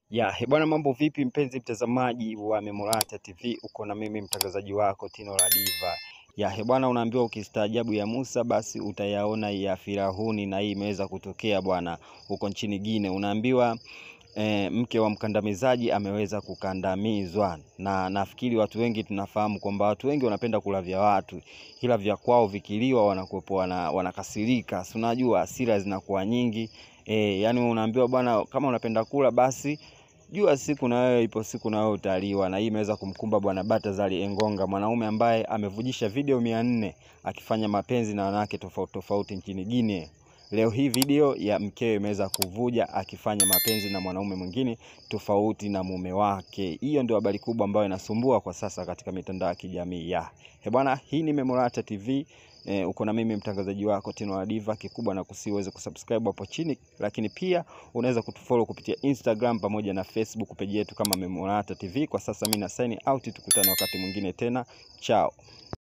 Ya, he bwana mambo vipi mpenzi mtazamaji wa Memorata TV, uko na mimi mtangazaji wako Tino la Diva. Ya, he bwana unaambiwa ukistaajabu ya Musa basi utayaona ya Firauni na hii imeweza kutokea bwana huko nchini Gine. Unaambiwa e, mke wa mkandamizaji ameweza kukandamizwa, na nafikiri watu wengi tunafahamu kwamba watu wengi wanapenda kula vya watu, ila vya kwao vikiliwa wanakuwepo wana, wanakasirika. Si unajua hasira zinakuwa nyingi e, yani unaambiwa bwana, kama unapenda kula basi jua siku na wewe ipo siku na wewe utaliwa. Na hii imeweza kumkumba bwana Batazali Engonga, mwanaume ambaye amevujisha video mia nne akifanya mapenzi na wanawake tofauti tofauti nchini Guinea. Leo hii video ya mkewe imeweza kuvuja akifanya mapenzi na mwanaume mwingine tofauti na mume wake. Hiyo ndio habari kubwa ambayo inasumbua kwa sasa katika mitandao ya kijamii ya he bwana. Hii ni Memorata TV. E, uko na mimi mtangazaji wako Tino la Diva. Kikubwa na kusi uweze kusubscribe hapo chini, lakini pia unaweza kutufollow kupitia Instagram pamoja na Facebook page yetu kama Memorata TV. Kwa sasa mimi na sign out, tukutane wakati mwingine tena, chao.